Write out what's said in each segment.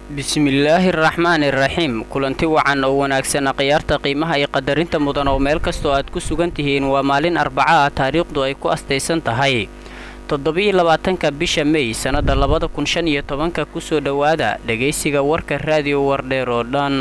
bismillaahi araxmaani iraxiim kulanti wacan oo wanaagsana khiyaarta qiimaha iyo qadarinta mudan oo meel kastoo aad ku sugan tihiin waa maalin arbaca ah taariikhdu ay ku astaysan tahay toddobiyo labaatanka bisha mey sannadda labada kun shan iyo tobanka kusoo dhowaada dhegaysiga warka raadiyo wardheer oo dhan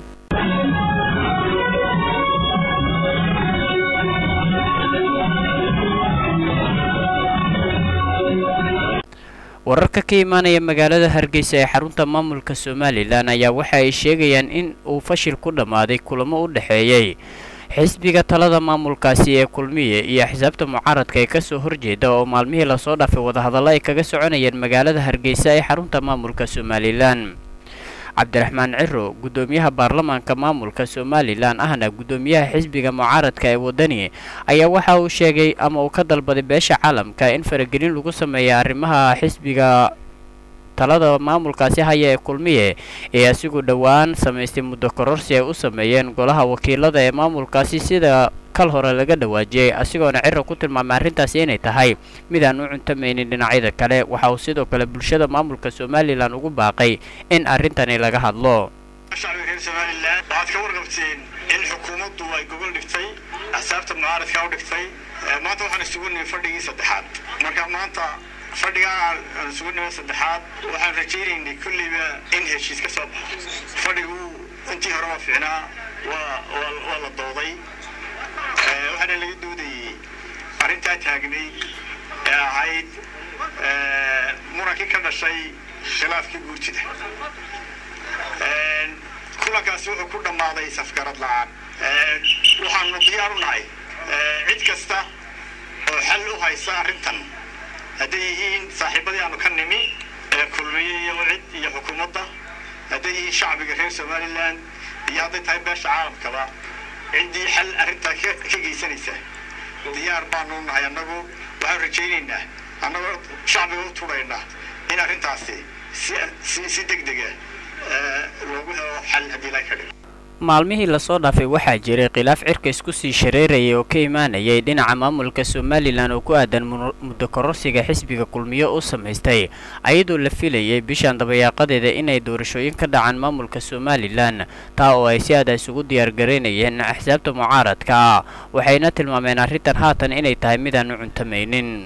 wararka ka imaanaya magaalada hargeysa ee xarunta maamulka somalilan ayaa waxa ay sheegayaan in uu fashil ku dhammaaday kulamo u dhexeeyey xisbiga talada maamulkaasi ee kulmiye iyo xisaabta mucaaradka ee kasoo horjeeda oo maalmihii lasoo dhaafay wadahadallo ay kaga soconayeen magaalada hargeysa ee xarunta maamulka somalilan cabdiraxmaan ciro guddoomiyaha baarlamaanka maamulka somalilan ahna guddoomiyaha xisbiga mucaaradka ee wadani ayaa waxa uu sheegay ama uu ka dalbaday beesha caalamka in faragelin lagu sameeya arrimaha xisbiga talada maamulkaasi haya ee kulmiye ee asigu dhowaan samaystay muddo kororsi ay u sameeyeen golaha wakiilada ee maamulkaasi sida kal hore laga dhawaajiyey asigoona ciro ku tilmaamay arrintaasi inay tahay mid aan u cuntamaynin dhinacyada kale waxa uu sidoo kale bulshada maamulka somalilan ugu baaqay in arrintani laga hadlo shacbiga reer somalilan waxaad ka warqabteen in xukuumaddu ay gogol dhigtay axsaabta mucaaradka u dhigtay maanta waxaan isugu nimi fadhigii saddexaad marka maanta fadhigaa aan isugu nimi saddexaad waxaan rajaynaynay kulliba in heshiis ka soo baxo fadhigu intii hore waa fiicnaa waa waa la dooday waxaana laga doodayey arrintaa taagnay ee ahayd murankii ka dhashay khilaafkii guurtida kulankaasi wuxuu ku dhammaaday safgarad la-aan waxaanu diyaar u nahay cid kasta oo xal u haysa arrintan hadday yihiin saaxiibadii aanu ka nimi ee kulmiye iyo cid iyo xukuumadda hadday yihiin shacbiga reer somalilan iyo hadday tahay beesha caalamkaba ciddii xal arrintaa ka geysanaysa diyaar baanu nahay annagu waxaan rajaynaynaa annagoo shacbiga u turayna in arrintaasi si si deg dega loogu helo xal haddii la ka dhigo maalmihii lasoo dhaafay waxaa jiray khilaaf cirka isku sii shareerayay oo ka imaanayay dhinaca maamulka somalilan oo ku aadan muddo kororsiga xisbiga kulmiyo u samaystay ayadoo la filayay bishan dabayaaqadeeda inay doorashooyin ka dhacaan maamulka somalilan taa oo ay si aada isugu diyaargaraynayeen axsaabta mucaaradka ah waxayna tilmaameen arrintan haatan inay tahay midaan u cuntamaynin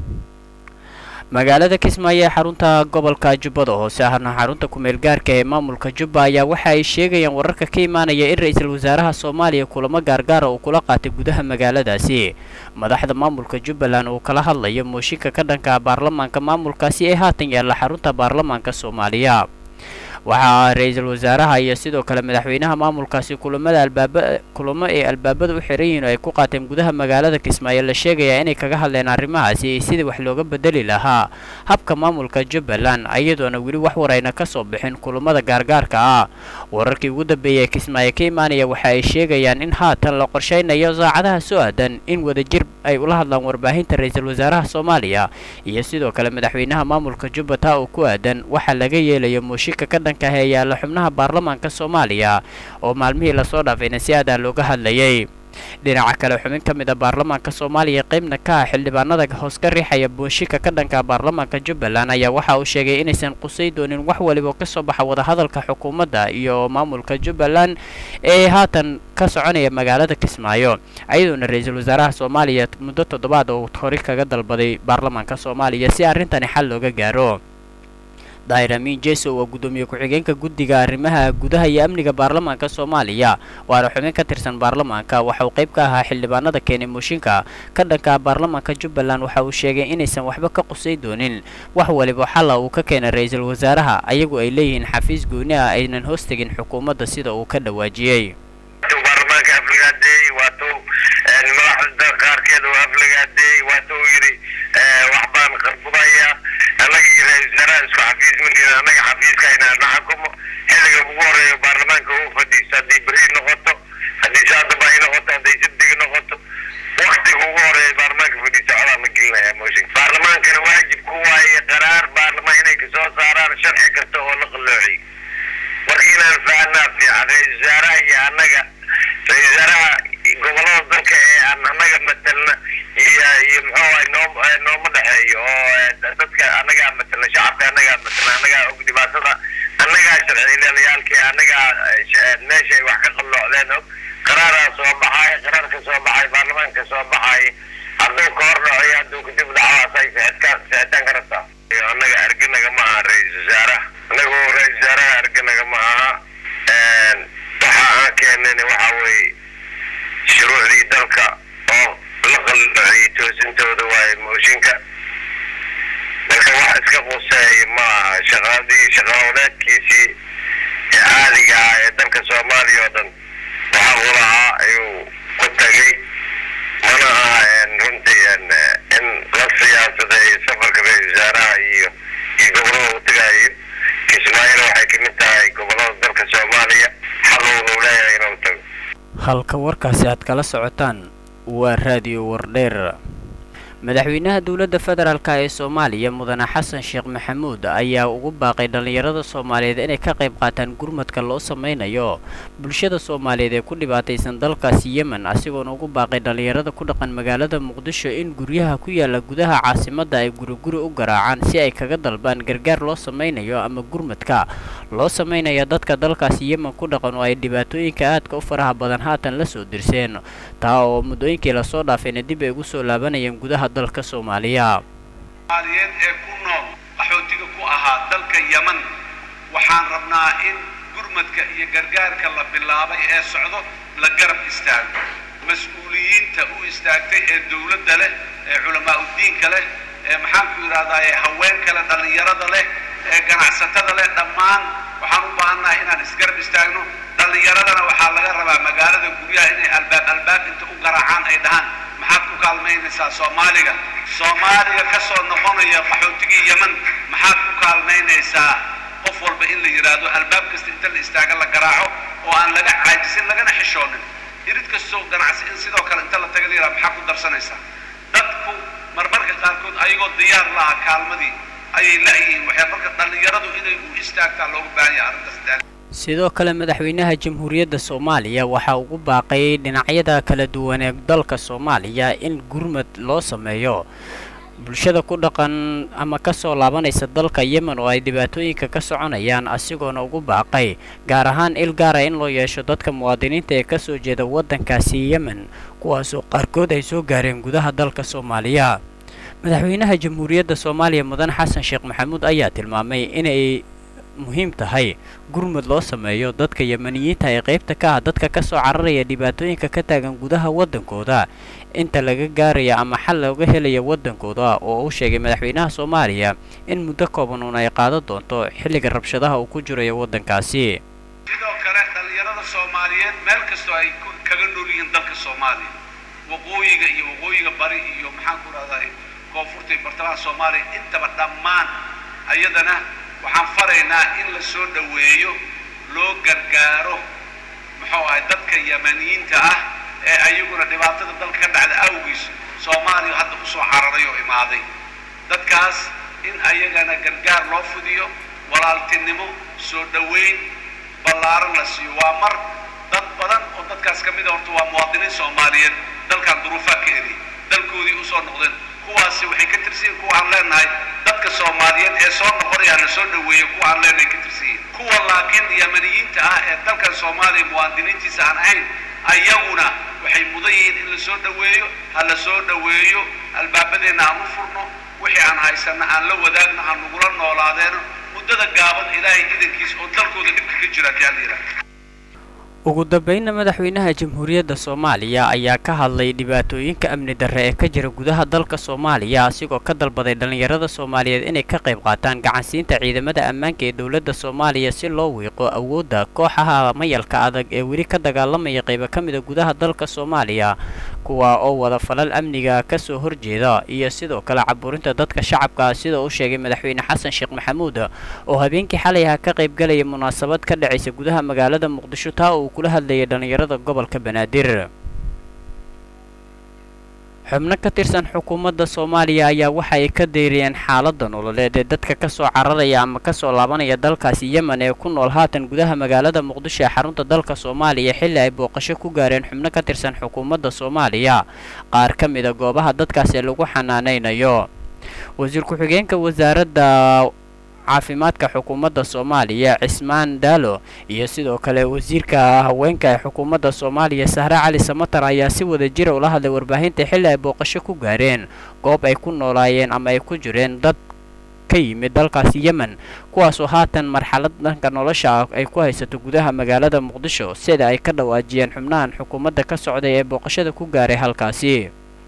magaalada kismaayo ee xarunta gobolka jubbada hoose ahna xarunta kumeel gaarka ee maamulka jubba ayaa waxa ay sheegayaan wararka ka imaanaya in ra-iisul wasaaraha soomaaliya kulamo gaargaara uu kula qaatay gudaha magaaladaasi madaxda maamulka jubbaland uu kala hadlayo mooshinka ka dhanka baarlamaanka maamulkaasi ee haatan yaalla xarunta baarlamaanka soomaaliya waxaa ra-iisul wasaaraha iyo sidoo kale madaxweynaha maamulkaasi kulamada albaaba kulamo ay albaabada u xiran yihiin oo ay ku qaateen gudaha magaalada kismaayo la sheegayaa inay kaga hadleen arrimahaasi sidii wax looga bedeli lahaa habka maamulka jubbaland iyadoona weli wax warayna ka soo bixin kulamada gaargaarka ah wararkii ugu dambeeyay ee kismaayo ka imaanaya waxa ay sheegayaan in haatan la qorshaynayo saacadaha soo aadan in wadajir ay ula hadlaan warbaahinta ra-iisul wasaaraha soomaaliya iyo sidoo kale madaxweynaha maamulka jubba taa oo ku aadan waxaa laga yeelayo mooshinka ka dhan ee yaalla xubnaha baarlamaanka soomaaliya oo maalmihii lasoo dhaafayna si aadaa looga hadlayay dhinaca kale xubin ka mid a baarlamaanka soomaaliya qeybna ka ah xildhibaanada hoos ka riixaya booshinka ka dhanka baarlamaanka jubbaland ayaa waxa uu sheegay inaysan qusay doonin wax waliba ka soo baxa wadahadalka xukuumadda iyo maamulka jubbaland ee haatan ka soconaya magaalada kismaayo ayadoona ra-iisul wasaaraha soomaaliya muddo toddobaad oo hori kaga dalbaday baarlamaanka soomaaliya si arrintani xal looga gaaro daahir amiin jeso waa guddoomiye ku-xigeenka guddiga arrimaha gudaha iyo amniga baarlamaanka soomaaliya waana xubin ka tirsan baarlamaanka waxa uu qayb ka ahaa xildhibaanada keenay mooshinka ka dhanka baarlamaanka jubbaland waxa uu sheegay inaysan waxba ka qusay doonin wax waliba xalla uu ka keenay ra-iisul wasaaraha ayagu ay leeyihiin xafiis gooni ah aynan hoos tegin xukuumadda sida uu ka dhawaajiyey madaxda qaarkeed oo aflagaadeey waatuu yidhi waxbaan qarbudaya annaga iyo ra-isul wasaaraha isku xafiis malihin annaga xafiiskayna na xukumo xilliga ugu horeeyo baarlamaanka uu fadhiisto haddii beri noqoto haddii saadaba ay noqoto hadday sabdig noqoto waktiga ugu horeeya baarlamaanka fadhiisto codaa la gelinaya mooshin baarlamaankana waajib ku waaye qaraar baarlamaan inay kasoo saaraan sharci kasta oo la qalloociy marka inaan fahanaa fiican ra-isul wasaaraha iyo annaga ra-isul wasaaraha gobolada dalka ee aan annaga matelna iyo iyo muxuu ahay noo nooma dhexeeyo oo dadka annagaa matelna shacabka annagaa matelna annagaa og dhibaatada annagaa sharciilayaalkii annagaa meeshay wax ka qalloocdeen og qaraaraa soo baxay qaraarka soo baxay baarlamaanka soo baxay hadduu ka hor dhaco iyo hadduu kadib dhacaasay ficitkaan ficitaan ka rabtaa annaga arganaga ma aha ra-iisul wasaaraha annagu ra-isul wasaaraha arganaga ma aha waxa aan keenayna waxa weeye shuruucdii dalka oo la qalloociyey toosintooda waaye mooshinka marka wax iska quseeya ma aha shaqadii shaqaoleedkiisii ee caadiga ah ee dalka soomaaliya oo dhan waxa uu lahaa ayuu ku tagay mana aha runtii in la siyaasaday safarka ra-isul wasaaraha iyo iyo gobolada uu tagaayo kismaayona waxay kamid tahay gobolada dalka soomaaliya xaluun uu leeyahay inuu tago halka warkaasi aad kala socotaan waa raadiyo wardheer madaxweynaha dowladda federaalk ee soomaaliya mudane xasan sheekh maxamuud ayaa ugu baaqay dhallinyarada soomaaliyeed inay ka qayb qaataan gurmadka loo sameynayo bulshada soomaaliyeed ee ku dhibaataysan dalkaasi yemen asigoona ugu baaqay dhallinyarada ku dhaqan magaalada muqdisho in guryaha ku yaala gudaha caasimadda ay guriguri u garaacaan si ay kaga dalbaan gargaar loo sameynayo ama gurmadka loo sameynaya dadka dalkaasi yemen ku dhaqan oo ay dhibaatooyinka aadka u faraha badan haatan la soo dirseen taa oo muddooyinkii lasoo dhaafayna dib ay ugu soo laabanayeen gudaha dalka soomaaliya soomaaliyeed ee ku nool qaxootiga ku ahaa dalka yeman waxaan rabnaa in gurmadka iyo gargaarka la bilaabay ee socdo la garab istaago mas-uuliyiinta u istaagtay ee dowladda leh ee culamaa udiinka leh ee maxaanku yidhahdaa ee haweenka leh dhallinyarada leh ee ganacsatada leh dhammaan waxaan u baahannahay inaan isgarab istaagno dhallinyaradana waxaa laga rabaa magaalada guryaha inay albaab albaab inta u garaacaan ay dhahaan maxaad ku kaalmaynaysaa soomaaliga soomaaliga ka soo noqonaya qaxootigii yeman maxaad ku kaalmaynaysaa qof walba in la yidhaahdo albaab kasta inta la istaaga la garaaco oo aan laga caajisin lagana xishoonin irid kastoo ganacsi in sidoo kale inta la taga la yidhahdo maxaad ku darsanaysaa dadku marmarka qaarkood ayagoo diyaar laha kaalmadii ayay la'yihiin waxay marka dhallinyaradu inay u istaagtaa loogu baahan yahay arrintaas sidoo kale madaxweynaha jamhuuriyadda soomaaliya waxaa ugu baaqay dhinacyada kala duwan ee dalka soomaaliya in gurmad loo sameeyo bulshada ku dhaqan ama kasoo laabanaysa dalka yemen oo ay dhibaatooyinka ka soconayaan asigoona ugu baaqay gaar ahaan il gaara in loo yeesho dadka muwaadiniinta ee kasoo jeeda waddankaasi yemen kuwaasoo qaarkood ay soo gaareen gudaha dalka soomaaliya madaxweynaha jamhuuriyadda soomaaliya mudan xasan sheekh maxamuud ayaa tilmaamay inay muhiim tahay gurmud loo sameeyo dadka yemaniyiinta ee qaybta ka ah dadka ka soo cararaya dhibaatooyinka ka taagan gudaha waddankooda inta laga gaaraya ama xal looga helaya waddankooda oo uu sheegay madaxweynaha soomaaliya in muddo kooban uun ay qaadan doonto xilliga rabshadaha uu ku jirayo waddankaasi sidoo kale dhallinyarada soomaaliyeed meel kastoo ay kaga nool yihiin dalka soomaaliya waqooyiga iyo waqooyiga bari iyo maxaan ku rahdaa koonfurta iyo bartamaha soomaaliya intaba dhammaan ayadana waxaan faraynaa in la soo dhoweeyo loo gargaaro muxuu ahay dadka yamaniyiinta ah ee ayaguna dhibaatada dalka ka dhacda awgiis soomaaliya hadda u soo cararay oo imaaday dadkaas in ayagana gargaar loo fidiyo walaaltinimo soo dhoweyn ballaaran la siiyo waa mar dad badan oo dadkaas ka mid a horta waa muwaadiniin soomaaliyeed dalkan duruufaa ka eri dalkoodii usoo noqdeen kuwaasi waxay ka tirsiyiin kuwa aan leenahay dadka soomaaliyeed ee soo noqonaya la soo dhoweeyo kuwa aan leenahay ka tirsiyiin kuwa laakiin yamaniyiinta ah ee dalkan soomaaliya muwaadiniintiisa aan ahayn ayaguna waxay mudan yihiin in la soo dhoweeyo ha la soo dhoweeyo albaabadeenna aan u furno wixii aan haysanna aan la wadaagno ha nagula noolaadeeno muddada gaaban ilaahay idankiisa oo dalkooda dhibka ka jira kaa la yidhaha ugu dambeynna madaxweynaha jamhuuriyadda soomaaliya ayaa ka hadlay dhibaatooyinka amni darre ee ka jira gudaha dalka soomaaliya asigoo ka dalbaday dhallinyarada soomaaliyeed inay ka qayb qaataan gacansiinta ciidamada ammaanka ee dowladda soomaaliya si loo wiiqo awoodda kooxaha mayalka adag ee weli ka dagaalamaya qaybo ka mida gudaha dalka soomaaliya kuwa oo wada falal amniga ka soo horjeeda iyo sidoo kale caburinta dadka shacabka sida uu sheegay madaxweyne xasan sheekh maxamuud oo habeenkii xalay aha ka qaybgalaya munaasabad ka dhacaysa gudaha magaalada muqdisho taa uu kula hadlayay dhallinyarada gobolka banaadir xubno ka tirsan xukuumadda soomaaliya ayaa waxa ay ka deyriyeen xaaladda nololeed ee dadka ka soo cararaya ama ka soo laabanaya dalkaasi yemen ee ku nool haatan gudaha magaalada muqdisho ee xarunta dalka soomaaliya xilli ay booqasho ku gaareen xubno ka tirsan xukuumadda soomaaliya qaar ka mida goobaha dadkaasi lagu xanaanaynayo wasiir ku-xigeenka wasaaradda caafimaadka xukuumadda soomaaliya cismaan daalo iyo sidoo kale wasiirka haweenka ee xukuumadda soomaaliya sahre cali samatar ayaa si wada jira ula hadlay warbaahinta xilli ay booqasho ku gaareen goob ay ku noolaayeen ama ay ku jireen dad ka yimid dalkaasi yemen kuwaasoo haatan marxalad dhanka nolosha ay ku haysato gudaha magaalada muqdisho sida ay ka dhawaajiyeen xubnahan xukuumadda ka socday ee booqashada ku gaaray halkaasi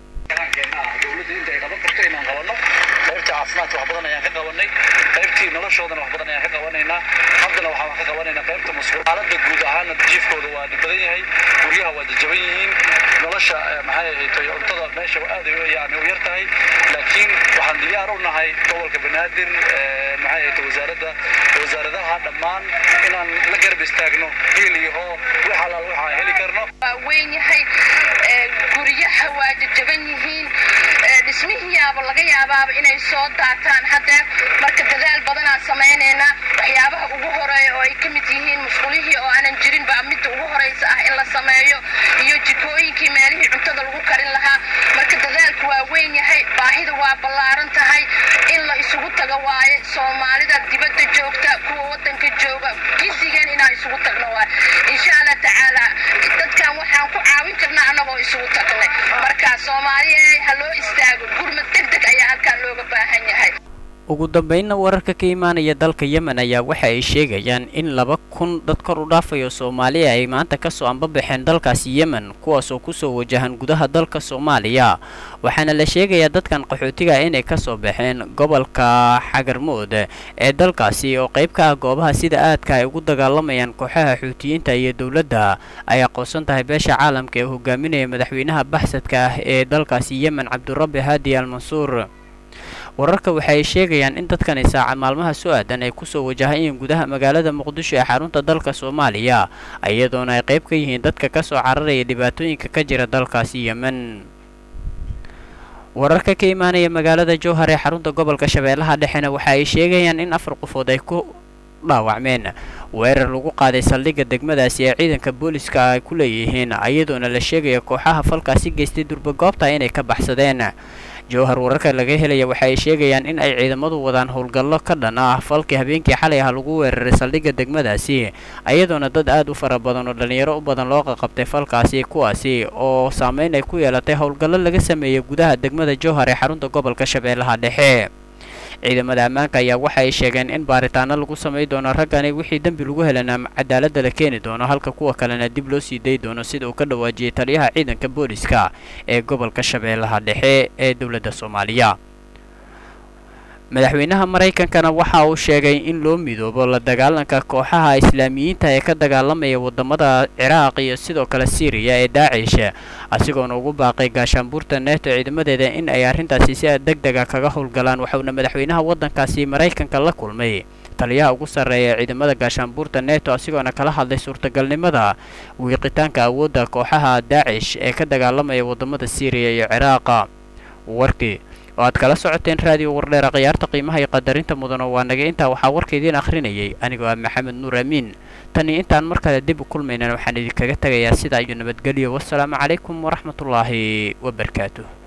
caafimaadka wax badan ayaan ka qabanay qaybtii noloshoodana wax badan ayaan ka qabanaynaa haddana waxaan ka qabanaynaa qaybta mas'uul xaaladda guud ahaana jiifkooda waa badan yahay guryaha waa jajaban yihiin nolosha maxay ahayd cuntada meesha aad yani u yar tahay laakiin waxaan diyaar u nahay gobolka banaadir maxay ahayd wasaaradda wasaaradaha dhammaan inaan la garab istaagno hiil iyo hoo wax alaal waxaan heli karno waa weyn yahay guryaha waa jajaban yihiin dhismihiiyaaba laga yaabaaba inay soo daataan haddeer marka dadaal badanaan samaynaynaa waxyaabaha ugu horeeya oo ay ka mid yihiin musqulihii oo aanan jirin baa midda ugu horeysa ah in la sameeyo iyo jikooyinkii meelihii cuntada lagu karin lahaa marka dadaalku waa weyn yahay baahida waa ballaaran tahay in la isugu tago waaye soomaalida dibadda joogta kuwa waddanka jooga gisigeen inaan isugu tagno waaye insha allah tacaala dadkan waxaan ku caawin karnaa annagoo isugu tagnay marka soomaaliya ha loo istaago gurmad deg deg ayaa halkaan looga baahan yahay ugu dambeynna wararka ka imaanaya dalka yemen ayaa waxa ay sheegayaan in laba kun dad kor u dhaafayo soomaaliya ay maanta kasoo ambabaxeen dalkaasi yemen kuwaasoo kusoo wajahan gudaha dalka soomaaliya waxaana la sheegayaa dadkan qaxootiga inay kasoo baxeen gobolka xagarmood ee dalkaasi oo qayb ka ah goobaha sida aadka ay ugu dagaalamayaan kooxaha xuutiyiinta iyo dowladda ay aqoonsan tahay beesha caalamka ee hogaaminaya madaxweynaha baxsadka ah ee dalkaasi yemen cabdurabi haadi al mansuur wararka waxay sheegayaan in dadkani saaca maalmaha soo aadan ay kusoo wajahayeen gudaha magaalada muqdisho ee xarunta dalka soomaaliya iyadoona ay qayb ka yihiin dadka kasoo cararaya dhibaatooyinka ka jira dalkaasi yemen wararka ka imaanaya magaalada jowhar ee xarunta gobolka shabeellaha dhexena waxa ay sheegayaan in afar qofood ay ku dhaawacmeen weerar lagu qaaday saldhigga degmadaasi ee ciidanka booliska ay ku leeyihiin iyadoona la sheegaya kooxaha falkaasi geystay durbagoobta inay ka baxsadeen jowhar wararka laga helaya waxa ay sheegayaan in ay ciidamadu wadaan howlgallo ka dhan ah falkii habeenkii xalay ah lagu weeraray saldhigga degmadaasi iyadoona dad aad u fara badan oo dhallinyaro u badan loo qaqabtay falkaasi kuwaasi oo saameyn ay ku yeelatay howlgallo laga sameeyey gudaha degmada jowhar ee xarunta gobolka shabeellaha dhexe ciidamada ammaanka ayaa waxa ay sheegeen in baaritaano lagu samay doono raggani wixii dembi lagu helana cadaaladda la keeni doono halka kuwa kalena dib loo sii day doono sida uu ka dhawaajiyey taliyaha ciidanka booliska ee gobolka shabeellaha dhexe ee dowladda soomaaliya madaxweynaha maraykankana waxa uu sheegay in loo midoobo la dagaalanka kooxaha islaamiyiinta ee ka dagaalamaya wadamada ciraaq iyo sidoo kale syriya ee daacish asigoona ugu baaqay gaashaanbuurta neeto ciidamadeeda in ay arrintaasi si deg dega kaga howlgalaan waxauna madaxweynaha waddankaasi maraykanka la kulmay taliyaha ugu sarreeya ciidamada gaashaanbuurta neto asigoona kala hadlay suurtagalnimada wiiqitaanka awoodda kooxaha daacish ee ka dagaalamaya wadamada syriya iyo ciraaqa warkii oo aad kala socoteen raadiyo wardheera khiyaarta qiimaha iyo qadarinta mudano waa naga intaa waxaa warka idiin akhrinayay anigoo ah maxamed nuur amiin tani intaan mar kale dib u kulmaynan waxaan idinkaga tegayaa sidaa iyo nabadgelyo wassalaamu calaykum waraxmatullaahi wabarakaatuh